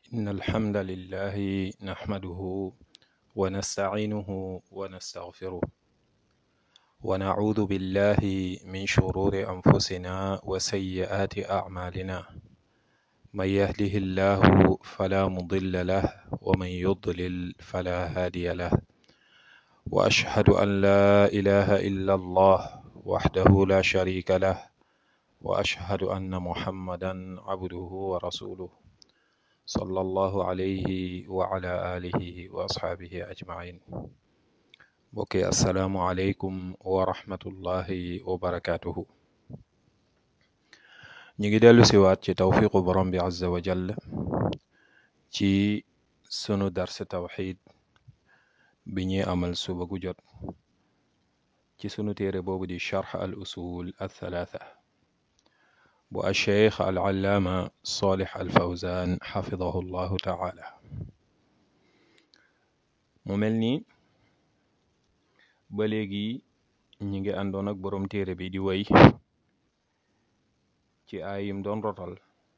إن الحمد لله نحمده ونستعينه ونستغفره ونعوذ بالله من شرور أنفسنا وسيئات أعمالنا من يهده الله فلا مضل له ومن يضلل فلا هادي له وأشهد أن لا إله إلا الله وحده لا شريك له وأشهد أن محمدا عبده ورسوله صلى الله عليه وعلى آله وأصحابه أجمعين mbokki asalaamualeykum wa rahmatullahi wa barakaatuhu ñu ngi dellu siwaat ci tawfiqu borom bi azza wa jall ci sunu dars tawxid bi ñuy amal suba gu jot ci sunu téere boobu di charx al usul al thalaatha bu alcheikh al allaama salih al fawzan xafidahu llahu taala mu mel ni ba léegi ñi ngi àndoon ak boroom téere bi di way ci aayim doon rotal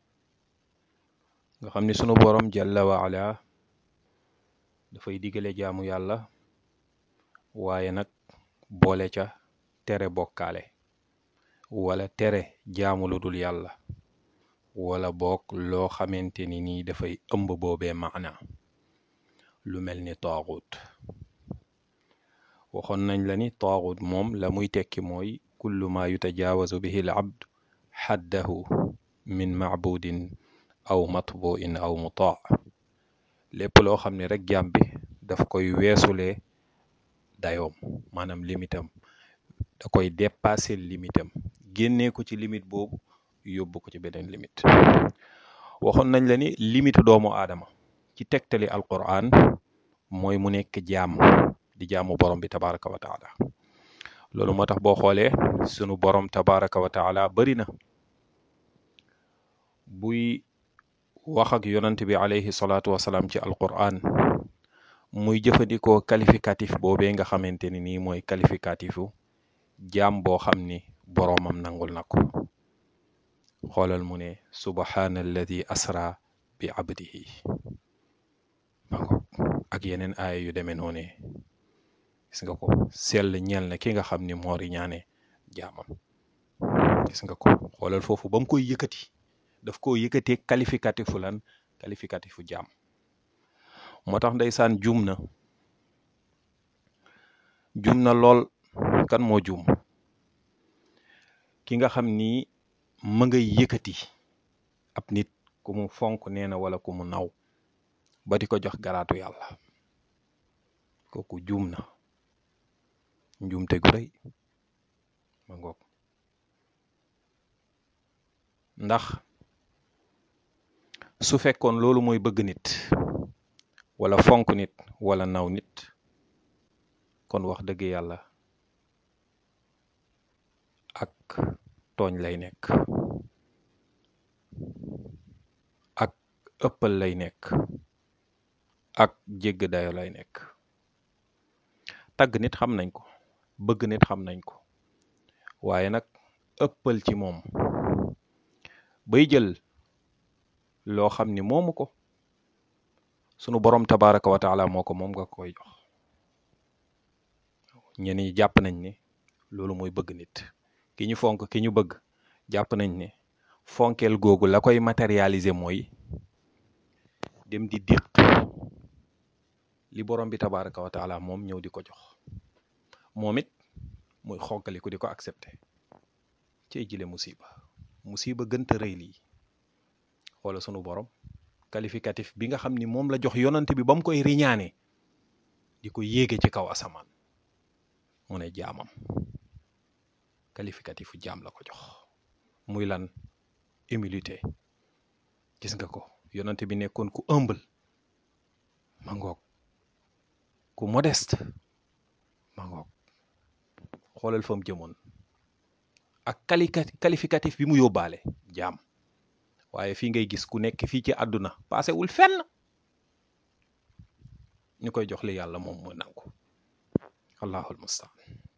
nga xam ni sunu boroom jalla wa ala dafay digale jaamu yàlla waaye nag boole ca tere bokkaale wala tere jaamu lu dul yàlla wala bokk loo xamante ni nii dafay ëmb boobee maana lu mel ni taaxut waxoon nañ la ni taaxut moom la muy tekki mooy kullu ma yutajaawazu bihi al abd xaddahu min macbudin aw matbuin aw mutaa lépp loo xam ne rek jaam bi daf koy weesulee dayoom maanaam limitam da koy dépasser limitam génnee ko ci limite boobu yóbbu ko ci beneen limite waxoon nañ la ni limite doomu aadama ci tegtali alquran mooy mu nekk jaam di jaamu borom bi tabaraka wa taala loolu moo tax boo xoolee sunu borom tabaraka wa taala bari na buy wax ak yonant bi alayhi salaatu wasalaam ci alquran muy jëfandikoo qualificatif boobee nga xamante ni nii mooy qualificatifu jaam boo xam ni boroomam nangul na ko xoolal mu ne subhaana alladi asra bi abdihi ak yeneen aaya yu demee noone gis nga ko sell ñeel na ki nga xam ni moo riñaane jaamam gis nga ko xoolal foofu ba mu koy yëkkati daf koo yëkkatee qualificatifu lan qualificatifu jaam moo tax ndeysaan juum na juum na lool kan moo juum ki nga xam ni ma ngay yëkkati ab nit ku mu fonk nee na wala ku mu naw ba di ko jox garaatu yàlla kooku juum na njuumte gu rëy ma ngoog ndax su fekkoon loolu mooy bëgg nit wala fonk nit wala naw nit kon wax dëgg yàlla ak tooñ lay nekk ak ëppal lay nekk ak jégg dayo lay nekk tagg nit xam nañ ko bëgg nit xam nañ ko waaye nag ëppal ci moom bay jël loo xam ni moomu ko sunu borom tabaraka wa taala moo ko moom nga koy jox ñenn ñi jàpp nañ ne loolu mooy bëgg nit ki ñu fonk ki ñu bëgg jàpp nañ ne fonkeel googu la koy matérialiser mooy dem di déq li borom bi tabaraka wa taala moom ñëw di ko jox moom it muy xonkaliku di ko accepter cey jile musiba musiba gënta rëy lii wala sunu borom qualificatif bi nga xam ni moom la jox yonante bi ba mu koy riñaane di ko yéege ci kaw asamaan mu ne jaamam qualificatifu jaam la ko jox muy lan humilité gis nga ko yonante bi nekkoon ku humble ma ngoog ku modeste ma ngoog xoolal fa mu jëmoon ak quali qualificatif bi mu yóbbaale jaam waaye fii ngay gis ku nekk fii ci àdduna paasewul fenn ñu koy jox li yàlla moom mu nangu allahul mustaan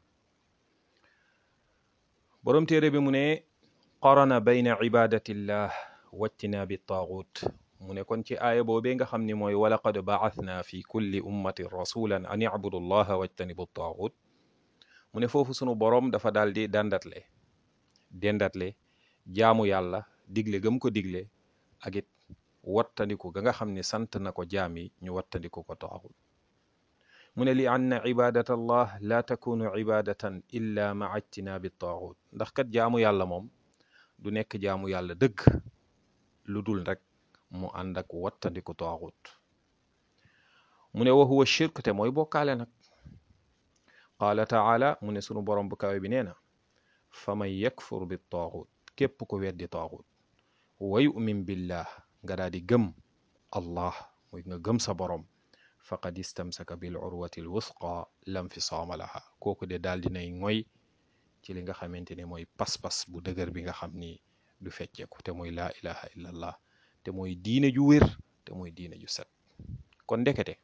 boroom téere bi mu ne qarana bayna ibadatillah wajtinaabi taaxut mu ne kon ci aaya boobee nga xam ni mooy walaqad ba'athna fi kulli ummatin rasulan an i'budu allaha wajtanibu taaxut mu ne foofu sunu boroom dafa daal di dandatle dendatle jaamu yàlla digle gëm ko digle ak it wattandiku ga nga xam ne sant na ko jaam yi ñu wattandiku ko taaxut mu ne li anna ibadata allah la takunu ibadatan illa maa ijtinaabi taaxut ndax kat jaamu yàlla moom du nekk jaamu yàlla dëgg lu dul rek mu ànd ak wattandiku taaxut mu ne wa huwa shirk te mooy bokkaale nag qaala taala mu ne sunu borom bu kawe bi nee na fa man yakfur bi taaxut képp ko weddi taaxut wa yu'min billah nga daal di gëm allah muy nga gëm sa borom faqad istamsaka bil urwati l wusqa lam fisaama laha kooku de daal dinay ngoy ci li nga xamante ne mooy pas-pas bu dëgër bi nga xam ni du fecceeku te mooy laa ilaha illa allah te mooy diine ju wér te mooy diine ju set kon ndekete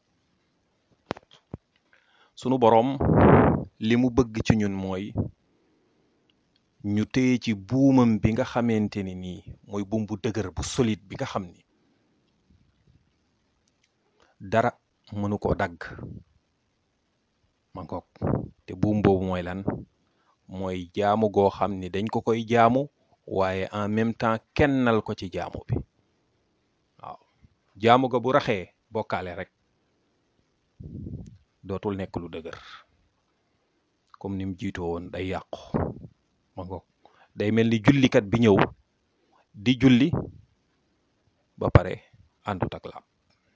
sunu boroom li mu bëgg ci ñun mooy ñu téye ci buumam bi nga xamante ni nii mooy buum bu dëgër bu solide bi nga xam ni dara mënu koo dagg ma ngoog te buum boobu mooy lan mooy jaamu goo xam ni dañ ko koy jaamu waaye en même temps kennal ko ci jaamu bi waaw jaamu ga bu raxee bokkaale rek dootul nekk lu dëgër comme ni mu jiitoo woon day yàqu ma ngoog day mel ni jullikat bi ñëw di julli ba pare àndut ak laab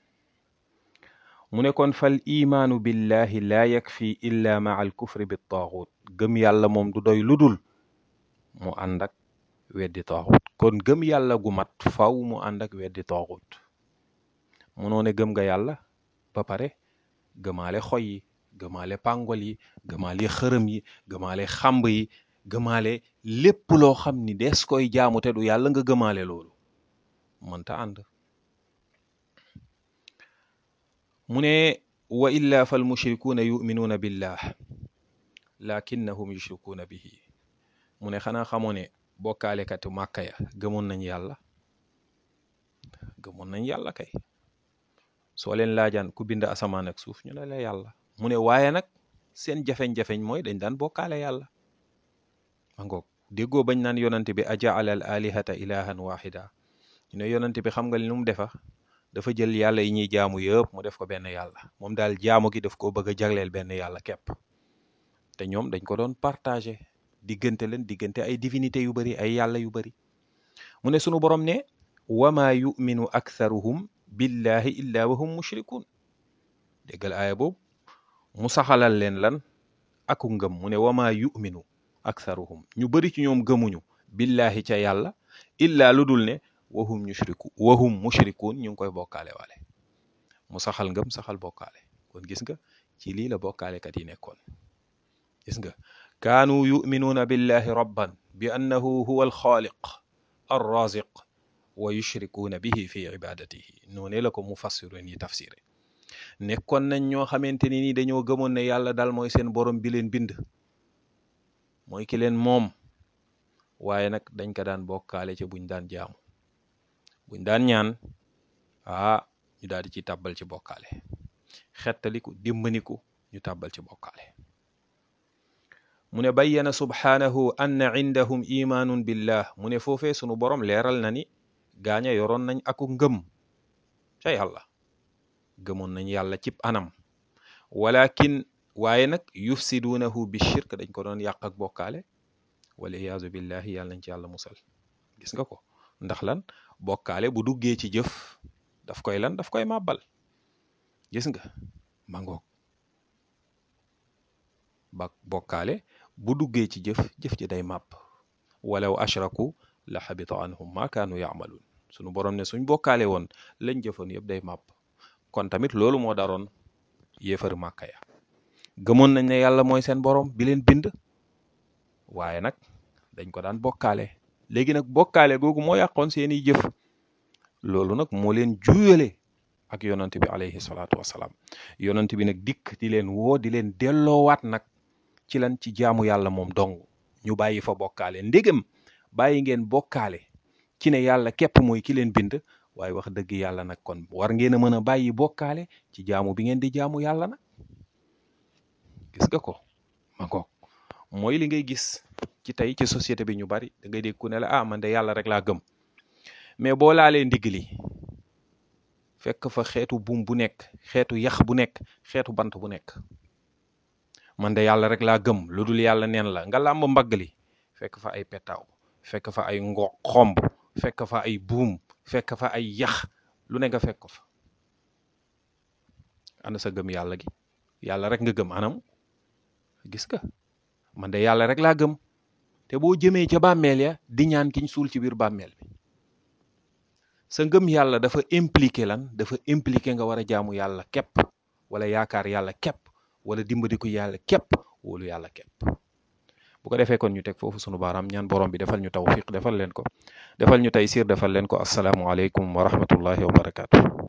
mu ne kon fal imaanu billahi laa yakfi illa maa al kufri bi taaxut gëm yàlla moom du doy lu dul mu ànd ak weddi taaxut kon gëm yàlla gu mat faw mu ànd ak weddi taaxut munoo ne gëm nga yàlla ba pare gëmaale xoy yi gëmaale pàngol yi gëmaale xërëm yi gëmaale xàmb yi gëmaale lépp loo xam ni des koy jaamu te du yàlla nga gëmaale loolu mënta ànd mu ne wa illa fal mushrikuuna yuminuuna billah lakinnahum yushrikuuna bihi mu ne xanaa xamoo ne bokkaalekatu màkka ya gëmoon nañ yàlla gëmoon nañ yàlla kay soo leen laajaan ku bind asamaan ak suuf ñu ne la yàlla mu ne waaye nag seen jafeñ-jafeñ mooy dañ daan bokkaale yàlla ma ngoog déggoo bañ naan yonante bi ajaala al alihata ilahan wahida ñu ne yonante bi xam nga li nu mu defa dafa jël yàlla yi ñuy jaamu yëpp mu def ko benn yàlla moom daal jaamu gi daf koo bëgg a jagleel benn yàlla képp te ñoom dañ ko doon partagé diggante leen diggante ay divinité yu bari ay yàlla yu bari mu ne sunu borom ne wama yuminu aktharuhum billahi illa wa hum mushrikun déggal aaya boobu mu saxalal leen lan aku ngëm mu ne wama yuminu aktharuhum ñu bari ci ñoom gëmuñu billahi ca yàlla illa lu dul ne wahum mushriku wahum mushrikun ñu ngi koy bokkaale waale mu saxal ngëm saxal bokkaale kon gis nga ci lii la bokkaalekat yi nekkoon gis nga kaanu yuminuuna billahi rabban bi annahu huwa alxaaliq arraziq wa yushrikuuna bihi fi ibadatihi noonee la ko mufassirun yi tafsiré nekkoon nañ ñoo xamante ni ni dañoo gëmoon ne yàlla daal mooy seen borom bi leen bind mooy ki leen moom waaye nag dañ ko daan bokkaale ca buñ daan jaamu buñ daan ñaan ah ñu daal di ci tàbbal ci bokkaale xettaliku dimbaniku ñu tàbbal ci bokkaale mu ne bayyana subhaanahu anna indahum imaanun billah mu ne foofee sunu borom leeral na ni gaaña yoroon nañ aku ngëm ca yàlla gëmoon nañ yàlla cib anam walakin waaye nag yufsiduunahu bi shirk dañ ko doon yàq ak bokkaale wala iyaazu billahi yàlla nañ ci yàlla musal gis nga ko ndax lan bokkaale bu duggee ci jëf daf koy lan daf koy màbbal gis nga mangoog ba bokkaale bu duggee ci jëf jëf ji day màbb walaw ashraku la xabita anhum ma kaanu yaamaluun sunu borom ne suñ bokkaale woon lañ jëfoon yëpp day màbb kon tamit loolu moo daroon yéefar màkka ya gëmoon nañ ne yàlla mooy seen borom bi leen bind waaye nag dañ ko daan bokkaale léegi nag bokkaale googu moo yàqoon seeni jëf loolu nag moo leen juyale ak yonant bi alayhi salaatu wasalaam yonant bi nag dikk di leen woo di leen delloowaat nag ci lan ci jaamu yàlla moom dong ñu bàyyi fa bokkaale ndégam bàyyi ngeen bokkaale ci ne yàlla képp mooy ki leen bind waaye wax dëgg yàlla nag kon war ngeen a mën a bàyyi bokkaale ci jaamu bi ngeen di jaamu yàlla nag gis nga ko ma ko mooy li ngay gis ci tey ci société bi ñu bari da ngay dégg ku ne la ah man de yàlla rek laa gëm mais boo laalee ndigg li fekk fa xeetu buum bu nekk xeetu yax bu nekk xeetu bant bu nekk man de yàlla rek laa gëm lu dul yàlla neen la nga làmb mbagg li fekk fa ay petaaw fekk fa ay ngo xomb fekk fa ay buum fekk fa ay yax lu ne nga fekk ko fa ana sa gëm yàlla gi yàlla rek nga gëm anam gis nga man de yàlla rek laa gëm te boo jëmee ca bàmmeel ya di ñaan kiñ suul ci biir bàmmeel bi sa ngëm yàlla dafa impliqué lan dafa impliqué nga war a jaamu yàlla képp wala yaakaar yàlla képp wala dimbadiku yàlla képp wóolu yàlla képp bu ko defee kon ñu teg foofu sunu baaraam ñaan borom bi defal ñu tawfiq defal leen ko defal ñu taysiir defal leen ko asalaamualeykum wa rahmatullahi wa barakaatu.